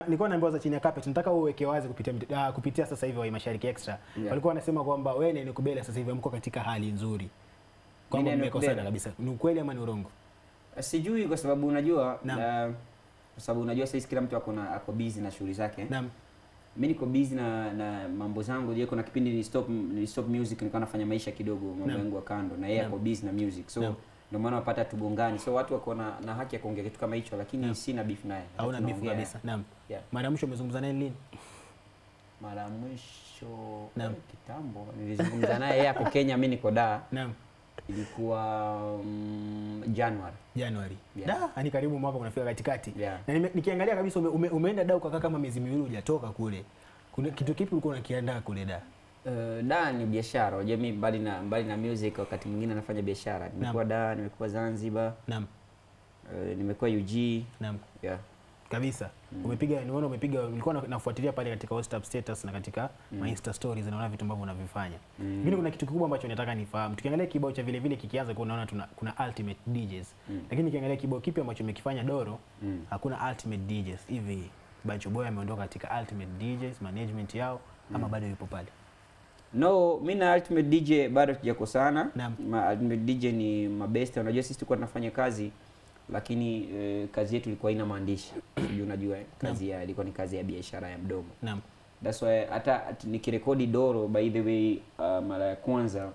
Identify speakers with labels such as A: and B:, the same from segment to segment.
A: Nilikuwa naambiwa za chini ya carpet, nataka uweke wazi kupitia uh, kupitia sasa hivi wa Mashariki Extra.
B: Yeah.
A: Walikuwa wanasema kwamba wewe na Nikubela sasa hivi mko katika hali nzuri. Kwamba
B: Mimi na
A: mmekosana
B: Nikubela?
A: kabisa. Ni ukweli ama ni urongo?
B: Sijui kwa sababu unajua
A: Naam.
B: uh, kwa sababu unajua sasa kila mtu ako na ako busy na shughuli zake.
A: Naam.
B: Mimi niko busy na na mambo zangu. Je, kuna kipindi ni stop ni stop music nilikuwa nafanya maisha kidogo mambo
A: Naam.
B: yangu ya kando na yeye
A: Naam.
B: ako busy na music. So
A: Naam.
B: ndio maana unapata tugongani. So watu wako na, na haki ya kuongea kitu kama hicho lakini
A: Naam.
B: sina beef naye.
A: Hauna bifu
B: Tunaongea.
A: kabisa. Naam.
B: Yeah.
A: Mara ya mwisho umezungumza naye lini?
B: Mara ya mwisho
A: Naam.
B: eh, kitambo nilizungumza naye yeye ako Kenya, mimi niko Dar.
A: Naam.
B: Ilikuwa mm, January.
A: Januari.
B: Yeah.
A: Da, ni karibu mwaka unafika katikati.
B: Yeah.
A: Na nime, nikiangalia kabisa ume, ume, umeenda da ukakaa kama miezi miwili hujatoka kule. Kuna kitu kipi ulikuwa unakiandaa kule da?
B: Uh, da ni biashara. Unajua mimi mbali na mbali na music wakati mwingine nafanya biashara. Nimekuwa da, nimekuwa Zanzibar,
A: Naam.
B: uh, nimekuwa UG.
A: Naam.
B: Yeah.
A: kabisa umepiga nimeona umepiga nilikuwa na- nafuatilia pale katika WhatsApp status na katika mm. Insta stories naona vitu ambavyo unavifanya
B: Mm.
A: lakini kuna kitu kikubwa ambacho nataka nifahamu tukiangalia kibao cha vile vile kikianza kuna unaona tuna kuna ultimate DJs
B: Mm.
A: lakini nikiangalia kibao kipi ambacho umekifanya Doro
B: Mm.
A: hakuna ultimate DJs hivi Bancho Boy ameondoka katika ultimate DJs management yao ama bado yupo pale
B: No, mi na Ultimate DJ bado tujakosana.
A: Naam.
B: Ma Ultimate DJ ni mabeste. Unajua sisi tulikuwa tunafanya kazi lakini eh, kazi yetu ilikuwa haina maandishi. Sijui unajua eh, kazi ya ilikuwa ni kazi ya biashara ya mdomo.
A: naam
B: That's why hata at- nikirekodi Doro by the way uh, mara ya kwanza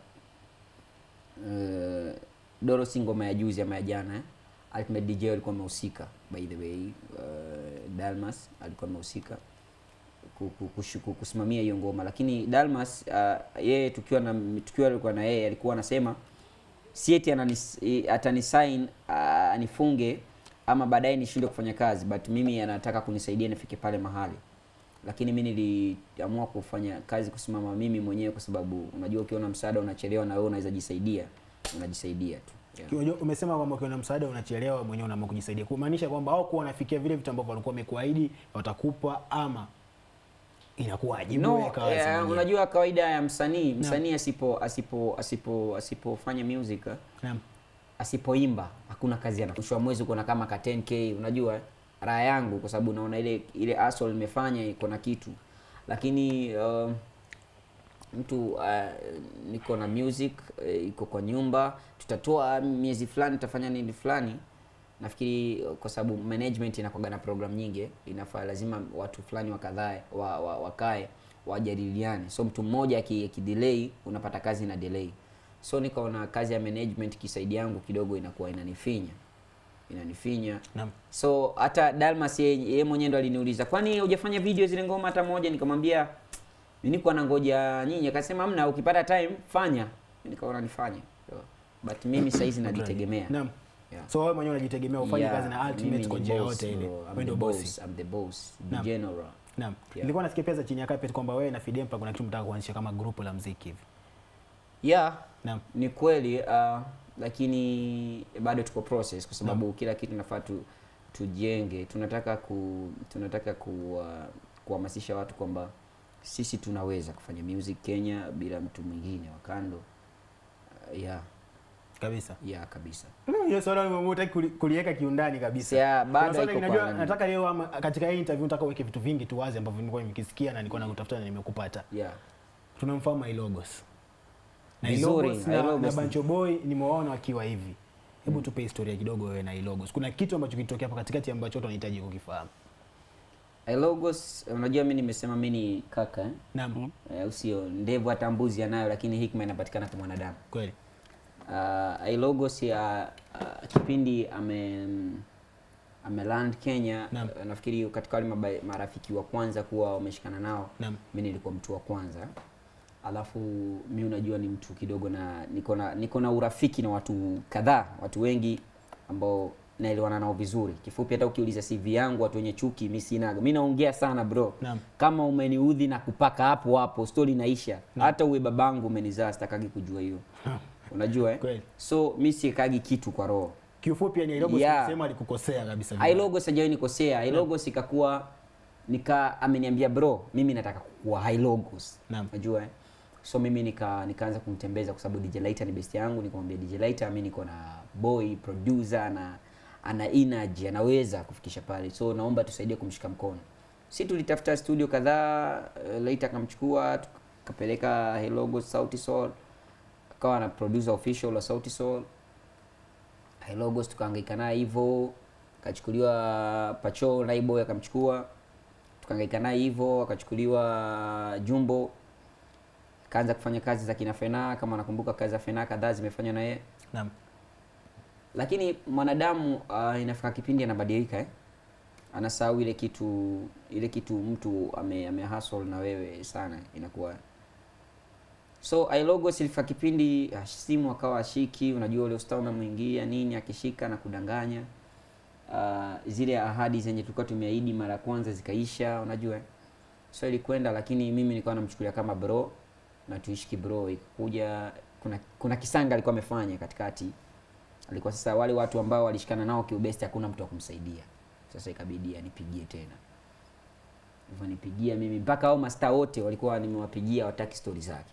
B: uh, Doro si ngoma ya juzi ama ya jana eh? Ultimate DJ alikuwa amehusika by the way uh, Dalmas alikuwa amehusika ku- ku- kushu- ku- kusimamia hiyo ngoma lakini Dalmas uh, yeye tukiwa na tukiwa alikuwa na yeye alikuwa anasema si eti ananis- i- atanisign uh, anifunge ama baadaye nishindwe kufanya kazi but mimi anataka kunisaidia nifike pale mahali lakini mi niliamua kufanya kazi kusimama mimi mwenyewe kwa sababu unajua ukiona msaada unachelewa na wewe unaweza jisaidia unajisaidia tu yeah.
A: Unajua, umesema kwamba ukiwa na msaada unachelewa mwenyewe unaamua kujisaidia kumaanisha kwamba au kuwa wanafikia vile vitu ambavyo walikuwa wamekuahidi watakupa ama inakuwaje
B: no,
A: Wewe kawaza
B: eh,
A: mwenyewe.
B: unajua kawaida ya msanii msanii asipo asipo asipo asipofanya music eh,
A: Naam.
B: asipoimba hakuna kazi ana mwisho wa mwezi uko na kama ka 10k unajua eh, raha yangu kwa sababu unaona ile ile hustle nimefanya iko na kitu lakini uh, mtu uh, niko na music uh, iko kwa nyumba tutatoa miezi fulani tutafanya nini fulani nafikiri uh, kwa sababu management inakuwaga na program nyingi eh, inafaa lazima watu fulani wakadhae wa, wa, wakae wajadiliane so mtu mmoja aki- akidelay unapata kazi na delay so nikaona kazi ya management kisaidi yangu kidogo inakuwa inanifinya inanifinya
A: Naam.
B: so hata Dalmas yeye yeye mwenyewe ndo aliniuliza kwani hujafanya video zile ngoma hata moja nikamwambia mimi niko na ngoja nyinyi akasema hamna ukipata time fanya Mimi nikaona nifanye so, but mimi saizi najitegemea
A: Naam.
B: Yeah.
A: So wewe mwenyewe unajitegemea ufanye
B: Yeah,
A: kazi na
B: mimi
A: ultimate
B: ni
A: kwa njia
B: boss,
A: yote ile.
B: bro. I'm
A: Wewe
B: the
A: ndio
B: boss,
A: boss.
B: I'm the boss, the
A: Naam.
B: general.
A: Naam.
B: Yeah.
A: Nilikuwa nasikia pia za chini ya carpet kwamba wewe na Fidempa kuna kitu mtaka kuanzisha kama grupu la muziki hivi.
B: Yeah,
A: Naam.
B: ni kweli uh, lakini bado tuko process kwa sababu kila kitu nafaa tu, tujenge tunataka ku tunataka ku, uh, kuhamasisha watu kwamba sisi tunaweza kufanya music Kenya bila mtu mwingine wa kando uh, yeah,
A: Kabisa.
B: yeah kabisa
A: Mm, Hiyo swala unataka kuliweka kiundani kabisa.
B: Yeah,
A: Kuna
B: bado
A: swali
B: iko
A: najua
B: kwa nani.
A: nataka leo ama katika hii interview nataka uweke vitu vingi tu wazi ambavyo nimekuwa nimekisikia na nilikuwa nakutafuta na nimekupata.
B: yeah.
A: Tunamfahamu Ilogos. Na
B: Vizuri,
A: Ilogos na,
B: Ilogos
A: na
B: ni-
A: Bancho Boy nimewaona wakiwa hivi. Hebu tupe historia kidogo wewe na Ilogos. Kuna kitu ambacho kilitokea hapa katikati ambacho watu wanahitaji kukifahamu.
B: Logos unajua mimi nimesema mimi ni kaka eh?
A: Naam.
B: Eh, au sio ndevu hata mbuzi anayo lakini hikma inapatikana kwa mwanadamu
A: Kweli.
B: uh, Ilogos ya uh, kipindi ame ameland Kenya
A: Naam.
B: uh, nafikiri katika wale maba- marafiki wa kwanza kuwa wameshikana nao
A: Naam.
B: mimi nilikuwa mtu wa kwanza alafu mi unajua ni mtu kidogo na niko na niko na urafiki na watu kadhaa watu wengi ambao naelewana nao vizuri kifupi hata ukiuliza CV yangu watu wenye chuki mi sinaga mi naongea sana bro
A: Naam.
B: kama umeniudhi na kupaka hapo hapo stori inaisha hata uwe babangu umenizaa sitakagi kujua hiyo unajua eh?
A: Kweli.
B: so mi siekagi kitu kwa roho
A: Kiufupi yani Ilogos
B: Yeah.
A: sema alikukosea kabisa.
B: Ailogo sijawahi nikosea. Ailogos ikakuwa nika ameniambia bro, mimi nataka kuwa Ailogos.
A: Naam.
B: Unajua eh? So mimi nika nikaanza kumtembeza kwa sababu DJ Lighter ni best yangu, nikamwambia DJ Lighter mimi niko na boy producer na ana energy, anaweza kufikisha pale. So naomba tusaidie kumshika mkono. si tulitafuta studio kadhaa uh, later akamchukua tukapeleka Hellogo Sauti Sol akawa na producer official wa Sauti Sol Helogos tukahangaika naye hivyo akachukuliwa Pacho Naiboy akamchukua tukahangaika naye hivyo akachukuliwa Jumbo akaanza kufanya kazi za kina Fena kama nakumbuka kazi za Fena kadhaa zimefanywa na yeye
A: Naam.
B: lakini mwanadamu uh, inafika kipindi anabadilika eh? anasahau ile kitu ile kitu mtu ame, ame hustle na wewe sana inakuwa so ilogos ilifika kipindi ah, simu akawa ashiki unajua ule usta umemwingia nini akishika na kudanganya uh, zile ahadi zenye tulikuwa tumeahidi mara ya kwanza zikaisha unajua eh? so ilikwenda lakini mimi nilikuwa namchukulia kama bro na tuishi kibro ikakuja kuna kuna kisanga alikuwa amefanya katikati alikuwa sasa wale watu ambao walishikana nao kiubesti hakuna mtu wa kumsaidia sasa ikabidi anipigie tena hivyo nipigia mimi mpaka hao masta wote walikuwa nimewapigia wataki stori zake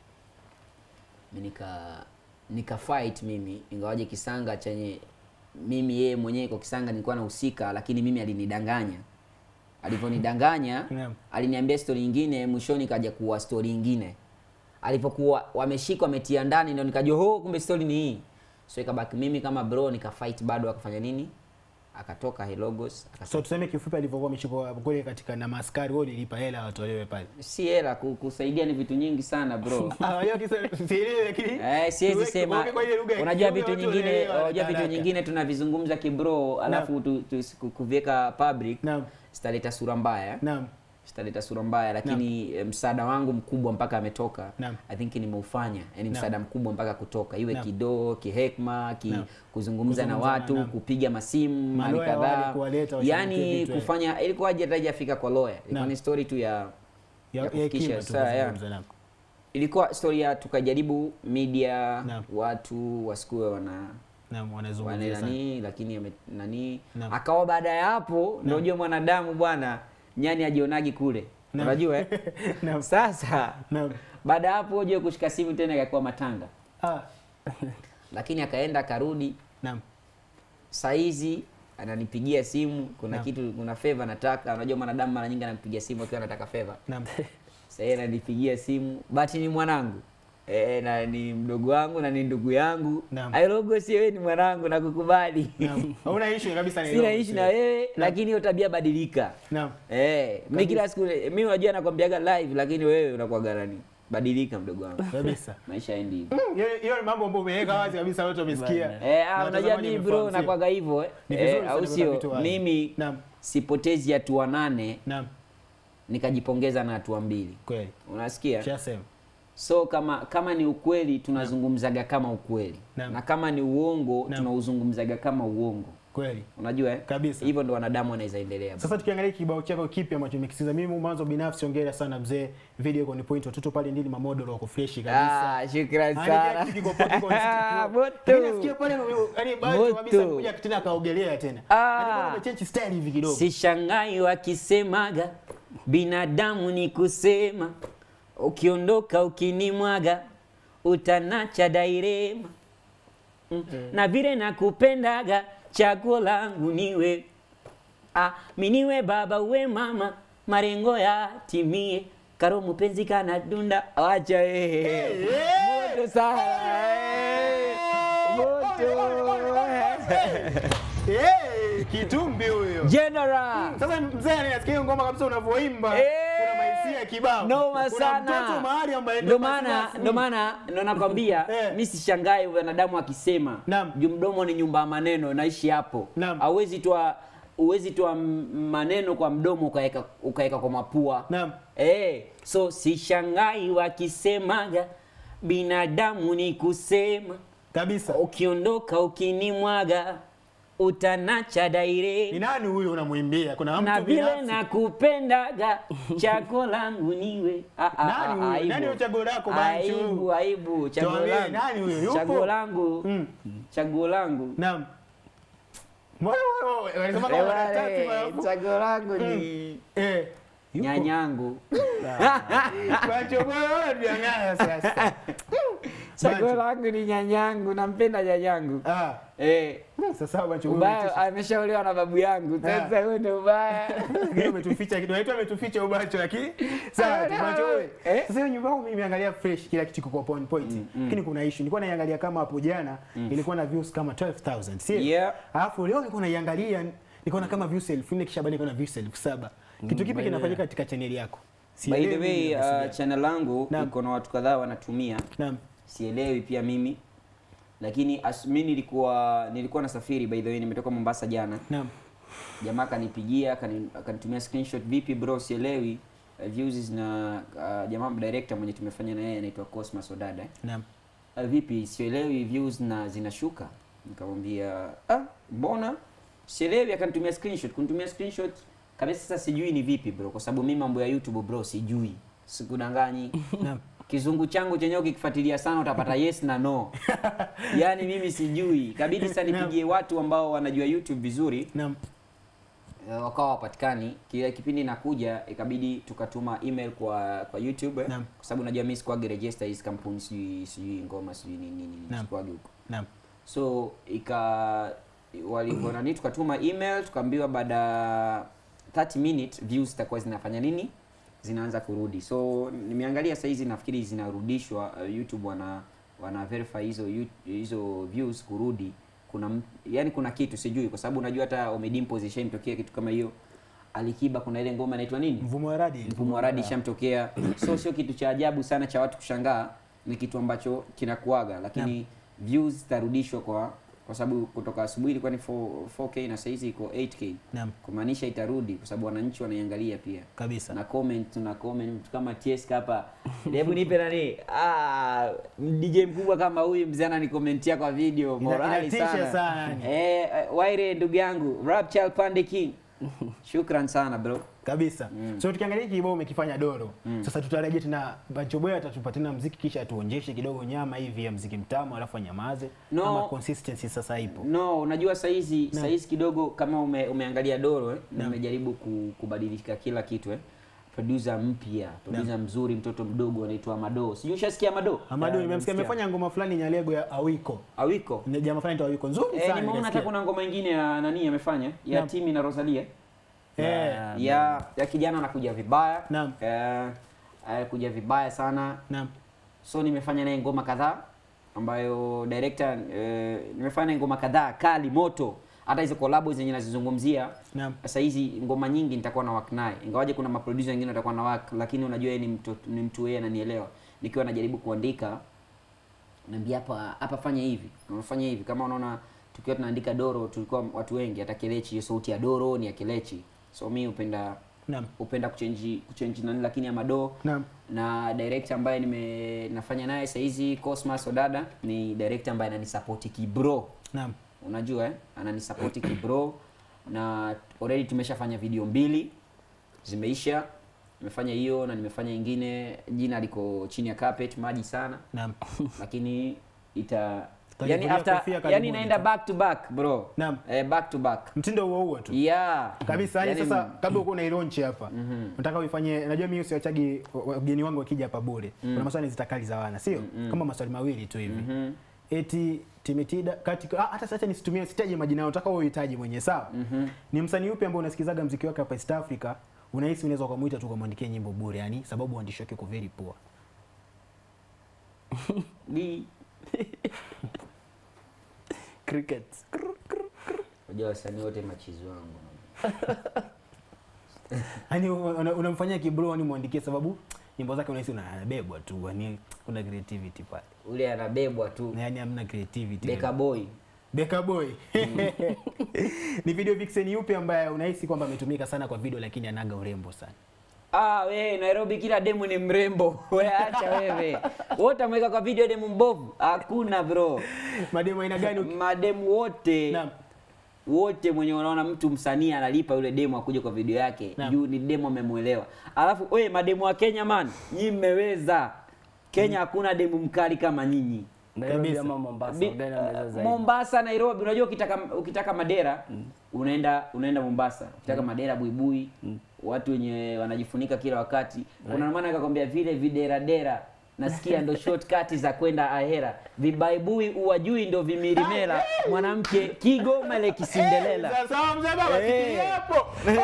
B: mi nika nika fight mimi ingawaje kisanga chenye mimi yeye mwenyewe kwa kisanga nilikuwa nahusika lakini mimi alinidanganya alivyonidanganya
A: Naam.
B: aliniambia stori nyingine mwishoni kaja kuwa stori nyingine alipokuwa wameshika wametia ndani ndio nikajua ho kumbe stori ni hii so ikabaki mimi kama bro nika fight bado akafanya nini akatoka Helogos akasema
A: So tuseme kifupi alivyokuwa ameshikwa kule katika na maskari wao nilipa hela watolewe pale.
B: si hela ku- kusaidia ni vitu nyingi sana bro
A: Ah, hiyo kisa sielewi lakini
B: Eh, siwezi
A: tuweke-
B: sema
A: tuweke kwa ile lugha ya
B: unajua
A: kiume
B: vitu
A: watu
B: nyingine
A: wanaelewa
B: unajua vitu
A: haraka.
B: nyingine tunavizungumza kibro alafu tu, tu, ku- kuviweka public
A: Naam.
B: zitaleta sura mbaya
A: Naam.
B: zitaleta sura mbaya lakini eh, msaada wangu mkubwa mpaka ametoka
A: Naam.
B: i think nimeufanya yani
A: Naam.
B: msaada mkubwa mpaka kutoka iwe
A: Naam.
B: kidoo kihekma ki,
A: Naam.
B: kuzungumza na
A: Kuzungumza,
B: watu
A: naam.
B: kupiga masimu mali
A: Maloya wale
B: kadhaa
A: kuwaleta washughulikie
B: yani
A: vitu, eh.
B: kufanya ilikuwa hajafika kwa lawyer ilikuwa
A: Naam.
B: ni story tu ya
A: Ya,
B: ya
A: ya
B: kufikisha,
A: kima tu
B: saa, ya.
A: kuzungumza, naam.
B: ilikuwa story ya tukajaribu media
A: Naam.
B: watu wasikuwe wana
A: Naam,
B: wane
A: wanazungumzia sana.
B: nani lakini ame, nani
A: Naam.
B: akawa baada ya hapo ndio unajua mwanadamu bwana nyani ajionagi kule
A: Naam.
B: unajua eh?
A: Naam.
B: sasa
A: Naam.
B: baada ya hapo ujue kushika simu tena ikakuwa matanga
A: Ah.
B: lakini akaenda akarudi
A: Naam.
B: saizi ananipigia simu kuna
A: Naam.
B: kitu kuna favor nataka unajua mwanadamu mara nyingi anampigia simu akiwa anataka favor
A: Naam.
B: sasa yeye ananipigia simu bati ni mwanangu e, na ni mdogo wangu na ni ndugu yangu
A: Naam.
B: airogo si wewe ni mwanangu nakukubali
A: Naam. Hauna issue kabisa na
B: sina
A: hilo.
B: ishi na wewe lakini hiyo tabia badilika
A: Naam.
B: eh mi kila siku mi unajua nakwambiaga live lakini wewe unakuwa garani badilika mdogo wangu
A: Kabisa.
B: maisha yaendi hivyo
A: Hiyo hiyo ni mambo ambayo umeweka wazi kabisa watu wamesikia.
B: Eh,
A: Na
B: ah, unajua
A: watazamaji
B: mimi bro
A: wamefahamu, sio?
B: nakwaga hivyo eh.
A: Ni vizuri
B: Eh,
A: sana
B: au
A: kuweka
B: sio
A: vitu wazi.
B: mimi
A: Naam.
B: sipotezi hatua nane
A: Naam.
B: nikajipongeza na hatua mbili
A: Kweli.
B: unasikia
A: Shasema.
B: so kama kama ni ukweli tunazungumzaga kama ukweli
A: Naam.
B: na kama ni uongo
A: Naam.
B: tunauzungumzaga kama uongo
A: Kweli.
B: unajua eh?
A: Kabisa.
B: hivyo ndo wanadamu wanaweza endelea bro.
A: Sasa tukiangalia kibao chako kipi ambacho umekisikiza, mimi mwanzo binafsi ongera sana mzee, video iko ni point, watoto pale ndini mamodel wako fresh kabisa.
B: Ah, shukrani
A: Yaani kila
B: sana
A: kitu kiko poa, kiko
B: Ah,
A: nisikia.
B: moto.
A: Mimi nasikia pale yani baadhi
B: Moto.
A: kabisa kuja tena kaogelea tena.
B: Ah.
A: Yaani bado umechange style hivi kidogo.
B: sishangai wakisemaga binadamu ni kusema ukiondoka ukinimwaga utanacha dairema mm. na vile nakupendaga chaguo langu niwe ah, miniwe baba uwe mama marengo ya timie karo mupenzi kana dunda acha eh. moto sana eh. moto
A: Eh, kitumbi huyo.
B: general
A: Sasa mzee ninasikia hiyo ngoma kabisa unavyoimba.
B: Eh.
A: Kuna mahisia kibao.
B: noma
A: Kuna
B: sana
A: mtoto mahali ambaye
B: ndo maana ndo maana ndo nakwambia
A: Eh.
B: mi sishangai wanadamu akisema
A: Naam.
B: juu mdomo ni nyumba ya maneno naishi hapo
A: Naam.
B: hauwezi toa uwezi toa m- maneno kwa mdomo ukaeka ukaeka kwa mapua
A: Naam.
B: eh, so sishangai wakisemaga binadamu ni kusema
A: kabisa.
B: ukiondoka ukinimwaga utanacha
A: Ni
B: daire
A: nani huyo unamwimbia? Kuna mtu
B: na vile
A: binafsi.
B: nakupendaga chago langu niwe Ah, ah,
A: Nani
B: ah,
A: huyo?
B: aibu.
A: Nani huyo chaguo lako, Banchu?
B: aibu aibu chaguo
A: Tuambie,
B: langu
A: nani huyo? Yupo?
B: chaguo langu
A: Mm.
B: chaguo langu
A: Naam. Mbona wewe wanasema kama
B: Eh,
A: mara tatu
B: wale,
A: mara-
B: chaguo langu ni
A: Eh. Yupo.
B: nyanyangu
A: Macho bwana tuangana sasa.
B: chaguo
A: Bancho.
B: langu ni nyanyangu nampenda nyanyangu
A: Ah,
B: eh
A: sasa Bancho wewe
B: ubaya ameshaolewa na babu yangu sasa huo ndio ubaya
A: Lakini umetuficha kitu. Naitwa ametuficha ubacho lakini sawa tu Bancho wewe.
B: Eh?
A: Sasa hiyo nyumba yangu mimi nimeangalia fresh kila kitu kiko on point. Lakini kuna issue. Nilikuwa naiangalia kama hapo jana ilikuwa na views kama 12000. Sio?
B: Yeah.
A: Alafu leo nilikuwa naiangalia nikaona kama views 1000 kisha baadaye nikaona views 7000. Kitu kipi kinafanyika katika channel yako?
B: by the
A: Sielewi
B: way
A: mimi
B: uh,
A: nasikia.
B: channel langu
A: Naam.
B: iko na watu kadhaa wanatumia
A: Naam.
B: sielewi pia mimi lakini as, mi nilikuwa nilikuwa nasafiri by the way nimetoka Mombasa jana
A: Naam.
B: jamaa akanipigia akani- akanitumia screenshot vipi bro sielewi uh, views na uh, jamaa director mwenye tumefanya na yeye anaitwa Cosmas Odada eh.
A: Naam.
B: uh, vipi sielewi views na zinashuka nikamwambia ah mbona sielewi akanitumia screenshot kunitumia screenshot kabisa sasa sijui ni vipi bro kwa sababu mimi mambo ya YouTube bro sijui sikudanganyi
A: Naam.
B: kizungu changu chenyewe ukikifuatilia sana utapata yes na no yaani mimi sijui kabidi sasa nipigie watu ambao wanajua youtube vizuri
A: Naam.
B: eh, wakawa wapatikani kile kipindi nakuja ikabidi tukatuma email kwa kwa youtube eh,
A: Naam.
B: kwa sababu najua mimi sikuwage register hizi kampuni sijui sijui ngoma sijui nini nini
A: Naam.
B: sikuwage huko
A: Naam.
B: so ika walivyonani tukatuma email tukaambiwa baada ya 30 minutes views zitakuwa zinafanya nini zinaanza kurudi so nimeangalia saa hizi nafikiri zinarudishwa uh, youtube wana wana verify hizo yu- hizo views kurudi kuna m- yani kuna kitu sijui kwa sababu unajua hata Omedimpo zishamtokea kitu kama hiyo Alikiba kuna ile ngoma inaitwa nini
A: Mvumo wa radi.
B: mfumo wa radi ishamtokea so sio kitu cha ajabu sana cha watu kushangaa ni kitu ambacho kinakuaga lakini views zitarudishwa kwa kwa sababu kutoka asubuhi ilikuwa ni 4, 4k na saizi iko 8k
A: Naam.
B: kumaanisha itarudi kwa sababu wananchi wanaiangalia pia
A: Kabisa.
B: na comment tuna comment mtu kama TS hapa hebu nipe nani ah DJ mkubwa kama huyu mzee ananikomentia kwa video
A: Ina-
B: morali
A: inatisha
B: sana,
A: sana yani.
B: eh eh, Waire ndugu yangu Rap Child Pande King shukran sana bro
A: kabisa so tukiangalia hiki kibao umekifanya doro sasa tutarajia tena Bancho Boy atatupa tena mziki kisha atuonjeshe kidogo nyama hivi ya mziki mtamu alafu anyamaze
B: No.
A: ama consistency sasa ipo
B: No, unajua saizi saizi kidogo kama ume, umeangalia Doro eh, nimejaribu ku, kubadilika kila kitu eh. Producer mpya, producer mzuri, mtoto mdogo anaitwa Mado. Sijui ushasikia Mado?
A: Amadu
C: Yeah,
A: nimemsikia
C: nimesikia.
A: amefanya ngoma fulani Nyalego ya Awiko
B: Awiko.
A: Ni jamaa fulani tu Awiko nzuri
B: Eh,
A: sana
B: nimeona hata
A: nikasikia.
B: kuna ngoma ingine ya nani amefanya ya
A: Naam.
B: Timi na Rosalia
A: eh
B: ya ya kijana anakuja vibaya.
A: Naam.
B: Eh, anakuja vibaya sana.
A: naam
B: So nimefanya naye ngoma kadhaa ambayo director eh, nimefanya naye ngoma kadhaa kali moto. Hata hizo collab zenye nazizungumzia
A: naam
B: sasa hizi ngoma nyingi nitakuwa na work naye ingawaje kuna maproducer wengine watakuwa na work lakini unajua yeye ni mtu ni mtu yeye ananielewa nikiwa najaribu kuandika naambia hapa hapa fanya hivi unafanya hivi kama unaona tukiwa tunaandika doro tulikuwa watu wengi hata kelechi hiyo sauti ya doro ni ya kelechi so mi upenda
A: naam
B: upenda kuchange kuchange nani lakini ya mado
A: naam
B: na director ambaye nime nafanya naye sasa hizi Cosmas Odada ni director ambaye ananisupport kibro
A: naam
B: unajua eh? ananisapoti kibro na already tumeshafanya video mbili zimeisha nimefanya hiyo na nimefanya ingine jina liko chini ya carpet maji sana
A: naam
B: lakini ita
A: Utajivunia
B: yani after
A: kofia
B: yani
A: karibuni
B: inaenda
A: tu.
B: back to back bro
A: Naam.
B: eh, back to back
A: mtindo huo huo tu
B: yeah
A: kabisa yani
B: Yani,
A: sasa kabla uko unailaunch hapa nataka uifanye najua mimi usiwachagi wageni wangu wakija hapa bure kuna maswali zitakali za wana sio kama maswali mawili tu hivi eti Timitida katika ah, hata sasa nisitumie sitaje majina yao nataka wewe uhitaji mwenyewe sawa ni msanii upi ambao unasikizaga mziki wake hapa East Africa unahisi unaweza kumuita tu kumwandikia nyimbo bure yani sababu uandishi wake uko very poor
B: Ni-
C: cricket
B: unajua wasanii wote machizi wangu
A: yani una- unamfanyia kibro yani muandikie sababu nyimbo zake unahisi unabebwa tu yani kuna creativity pale
B: ule anabebwa tu
A: na yani hamna creativity
B: Beka boy
A: Beka Boy. ni video vixen yupi ambaye unahisi kwamba ametumika sana kwa video lakini anaga urembo sana?
B: Ah, we Nairobi kila demu ni mrembo. We acha wewe. Wote ameweka kwa video demu mbovu. Hakuna bro.
A: Mademu aina gani? uki-
B: Mademu wote
A: Naam.
B: wote mwenye unaona mtu msanii analipa yule demu akuje kwa video yake
A: Naam.
B: juu ni demu amemuelewa. Alafu we mademu wa Kenya man, nyinyi mmeweza. Kenya hakuna demu mkali kama nyinyi.
C: Nairobi
A: Kabisa.
C: ama Mombasa
B: Bi-
C: gani anaweza zaidi
B: Mombasa, Nairobi, unajua ukitaka ukitaka Madera unaenda unaenda Mombasa. Ukitaka Madera buibui, watu wenye wanajifunika kila wakati. Kuna maana akakwambia vile videra dera nasikia ndo shortcut za kwenda ahera vibaibui uwajui ndo vimirimela mwanamke kigoma le kisindelela
A: Sasa mzee baba
B: Eh.
A: shikilia hapo.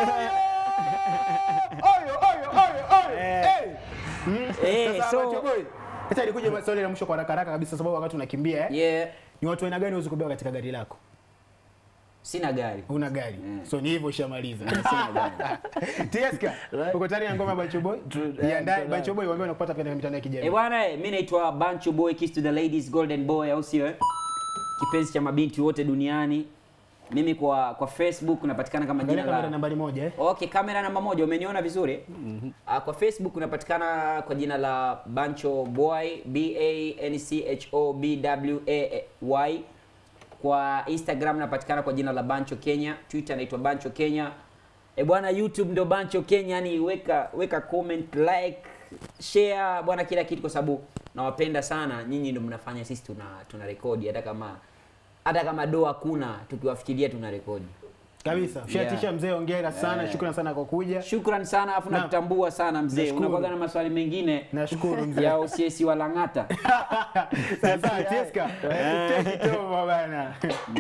A: Oyo oyo oyo oyo.
B: Eh.
A: Eh. Mm.
B: Eh,
A: Sasa
B: so-
A: Macho Boy. Sasa ilikuja swali la mwisho kwa haraka haraka kabisa sababu wakati unakimbia eh.
B: yeah.
A: Ni watu aina gani uweze kubeba katika gari lako?
B: sina gari
A: Una gari.
B: Mm.
A: So ni hivyo ushamaliza.
B: Sina gari.
A: Tieska. Uko tayari na ngoma Bancho Boy?
B: Tu-
A: Jiandae
B: eh,
A: Bancho Boy waambie unakupata katika mitandao ya
B: Eh
A: kijamii.
B: bwana, eh, mi naitwa Bancho Boy, kiss to the ladies, golden boy, au sio? eh? Kipenzi cha mabinti wote duniani. Mimi kwa kwa Facebook napatikana kama
A: Angalia
B: jina
A: kamera
B: la
A: nambari moja eh.
B: Okay, kamera namba moja, umeniona vizuri? Ah, kwa Facebook unapatikana kwa jina la Bancho Boy, B A N C H O B W A Y. Kwa Instagram napatikana kwa jina la Bancho Kenya, Twitter naitwa Bancho Kenya. E bwana, YouTube ndo Bancho Kenya, yani weka weka comment, like, share bwana, kila kitu, kwa sababu nawapenda sana nyinyi, ndo mnafanya sisi tuna tuna rekodi hata kama hata kama do hakuna, tukiwafikiria tuna rekodi.
A: Kabisa. Ushatisha
B: Yeah.
A: mzee, hongera sana.
B: Yeah.
A: Shukrani sana kwa kuja.
B: Shukran sana afu
A: Naam.
B: nakutambua sana mzee.
A: Nashukuru.
B: Unakuwaga na maswali mengine
A: Nashukuru mzee.
B: ya OCS wa Lang'ata.
A: Sasa Tieska. Take it over bana.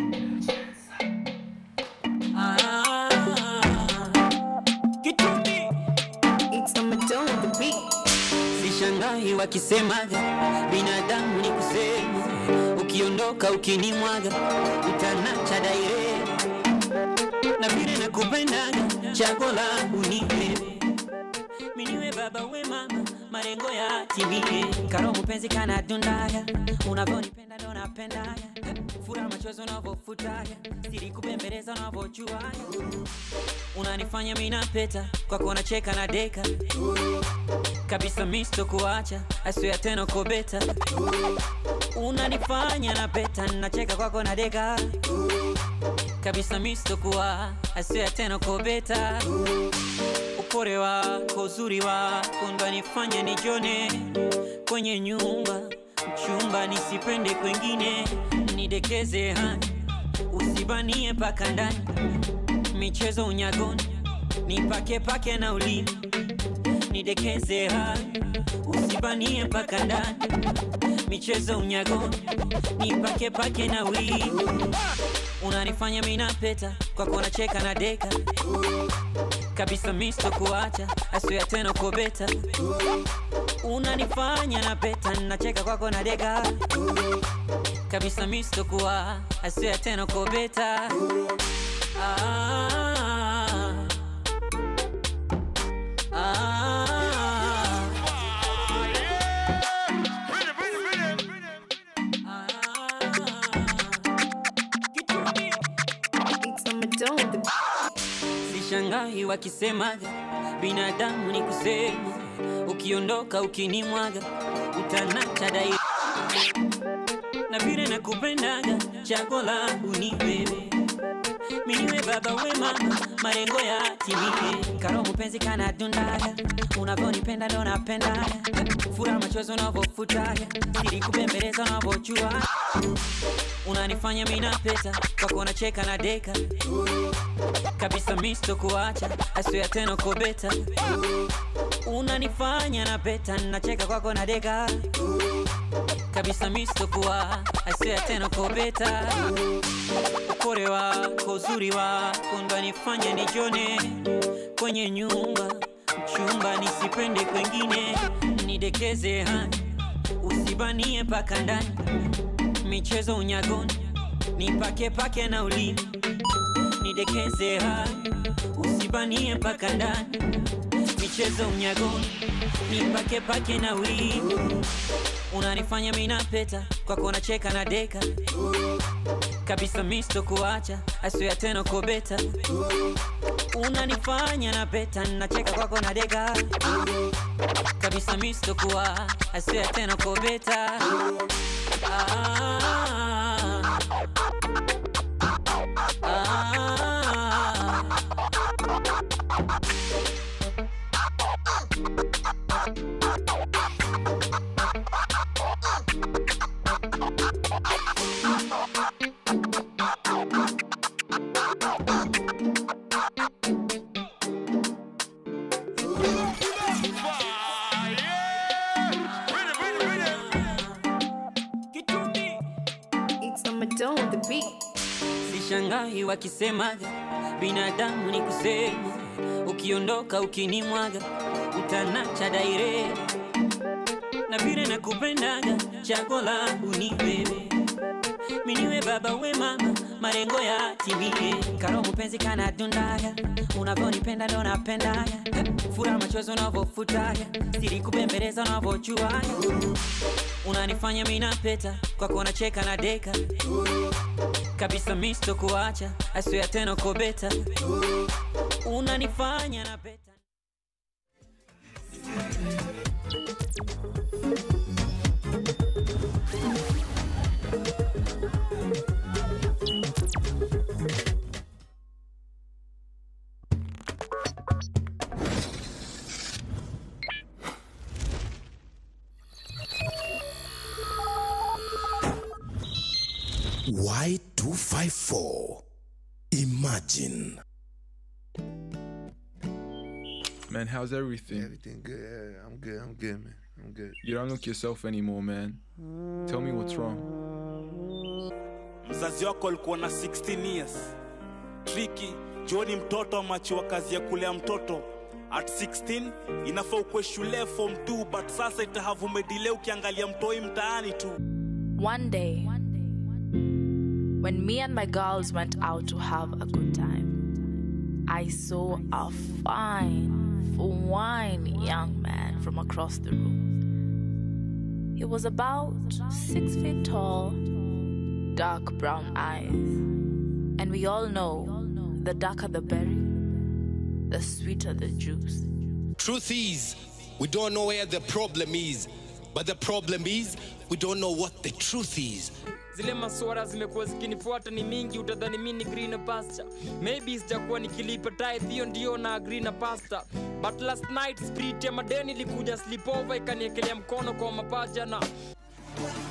C: It's a Madonna the beat.
D: Sishangai wakisemaga binadamu ni kusema, ukiondoka ukinimwaga utanacha daire, na vile nakupendaga chago langu ni wewe, miniwe baba we mama, malengo ya timie, karo mpenzi kana dundaga, unavyonipenda ndo napendaga, furaha machozi unavyofutaga, siri kubembeleza unavyojuaga, unanifanya mimi napeta kwako, nacheka na deka kabisa misto kuacha aswea tena kobeta unanifanya na peta nacheka kwako na deka kabisa misto kuwa aswea tena kobeta upore wako uzuri wako ndo nifanya nijone kwenye nyumba chumba nisipende kwengine nidekeze hani usibanie paka ndani michezo unyagoni nipake pake na ulimi nidekeze hai usibanie mpaka ndani michezo unyagoni nipake pake na wii unanifanya minapeta kwako nacheka na deka kabisa misto kuacha aswea tena kobeta unanifanya napeta nacheka kwako na deka kabisa misto kuwa aswea tena kobeta ah. Ah.
C: It's a Madonna the beat.
D: Sishangai wakisemaga binadamu ni kusema, ukiondoka ukinimwaga utanacha daima, na vile nakupendaga chago langu ni wewe, miniwe baba we mama, malengo ya timie, karo mpenzi kana dundaga, unavyonipenda ndo napendaga, furaha machozi unavyofutaga, siri kubembeleza unavyojua, unanifanya mimi napeta kwako, nacheka na deka kabisa misto kuacha aswea tena kobeta unanifanya na peta nacheka kwako na deka kabisa misto kuwa aswea tena kobeta upore wako uzuri wako ndo nifanya nijone kwenye nyumba chumba nisipende kwengine nidekeze hani usibanie paka ndani michezo unyagoni nipake pake na ulimi nidekeze hai usibanie mpaka ndani michezo unyagoni nipake pake na wii unanifanya minapeta kwako nacheka na deka kabisa misto kuacha aswea tena kobeta unanifanya napeta nacheka kwako na deka kabisa misto kuwa aswea tena kobeta ah. Ah. sishangai wakisemaga binadamu ni kusema ukiondoka ukinimwaga utanacha daire na vile nakupendaga chago langu ni wewe miniwe baba we mama marengo ya timie karo mpenzi kana dundaga unavyonipenda ndo napendaga fura machozi unavyofutaga siri kubembeleza unavyochuaga unanifanya minapeta kwako nacheka na deka kabisa misto kuacha aswea tena kobeta unanifanya na peta
E: Y254. Imagine.
F: Man, how's everything?
G: Everything good. Yeah, I'm good. I'm good, man. I'm good.
F: You don't look yourself anymore, man. Tell me what's wrong.
H: mzazi wako alikuwa na 16 years triki joni mtoto amachiwa kazi ya kulea mtoto at 16 inafaa ukwe shule form 2 but sasa itahavumedile ukiangalia mtoi mtaani tu
I: One day, when me and my girls went out to have a good time, I saw a fine, fine young man from across the room. He was about six feet tall, dark brown eyes. And we all know the darker the berry, the sweeter the juice.
E: Truth is, we don't know where the problem is. But the problem is, we don't know what the truth is.
J: zile maswara zimekuwa zikinifuata ni mingi utadhani mi ni green pasture maybe sijakuwa nikilipa tithe hiyo ndio na agree na pasta but last night spirit ya madeni ilikuja slipova ikaniekelea mkono kwa mapaja na